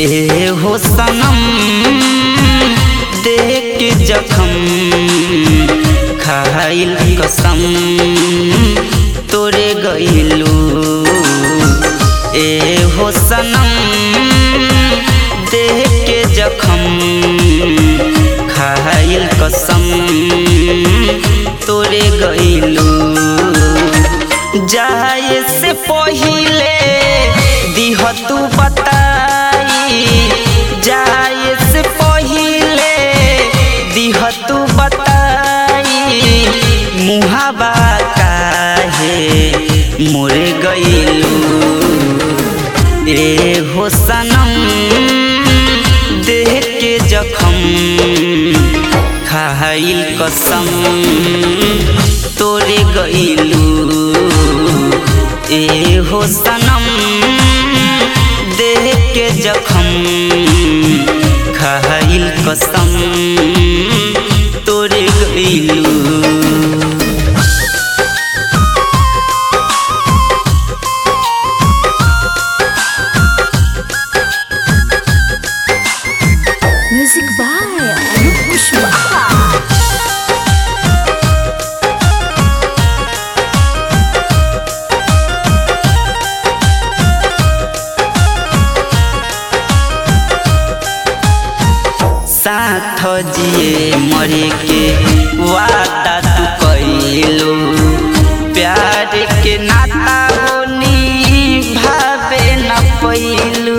ए हो सनम देख के जखम खाइल कसम तोरे गइलू ए हो सनम देख के जखम खाइल कसम तोरे गइलू जाए से पहिले दिह तू बताई जाए से पहिले दिह तू बताई मुहाबा काहे मोरे गइलू ए हो सनम देख के जखम खाइल कसम तोरे गइलू ए हो सनम देख के जखम खाइल कसम तोरे गइलू Music by Anup Pushpa. साथ जिए मरे के वादा तू कैलो प्यार के नाता होनी भावे न पैलू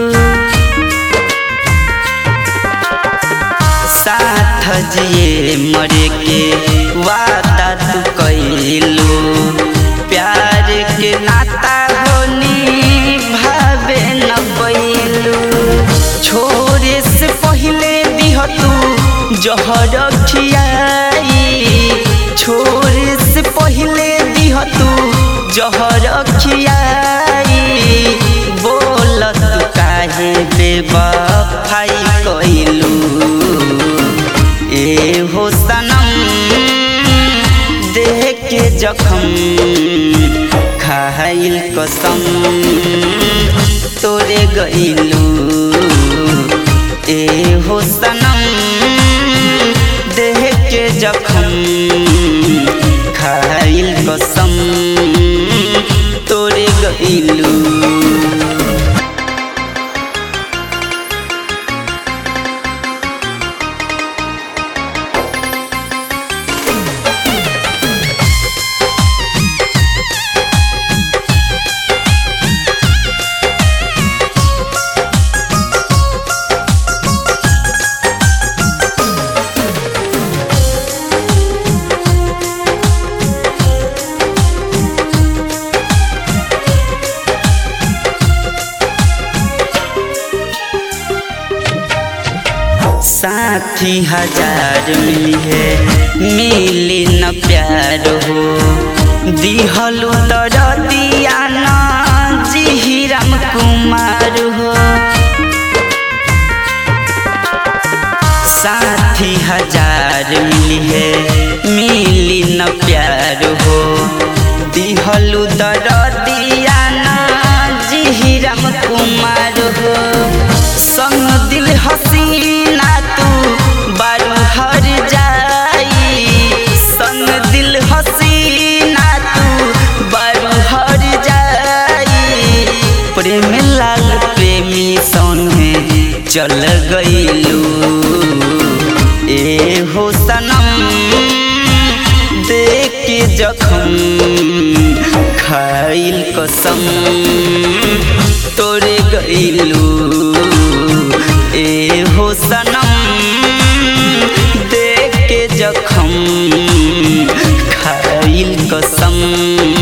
साथ जिए मरे के वादा तू कैलो प्यार के नाता होनी भावे न पैलू छोरे से पहिले दिह तू जहर खियाई छोरे से पहिले दिह तू जहर खियाई बोल तू काहे बेवफाई कइलू ए हो सनम देख के जखम खाइल कसम तोरे गइलू ए हो सनम देख के जखम खाइल कसम तोरे गइलू साथी हजार मिली है मिली न प्यार हो दिहलु तर दिया न जी राम कुमार हो साथी हजार मिली है मिली न प्यार हो दिहलु तर दिया न जी राम कुमार हो संग दिल हसीना तू बारू हर जाई संग दिल हसीना तू बारू हर जाई प्रेम लाल प्रेमी संगे चल गइलू ए हो सनम देख के जखम खाइल कसम तोरे गइलू ए हो सनम देख के जखम खाइल कसम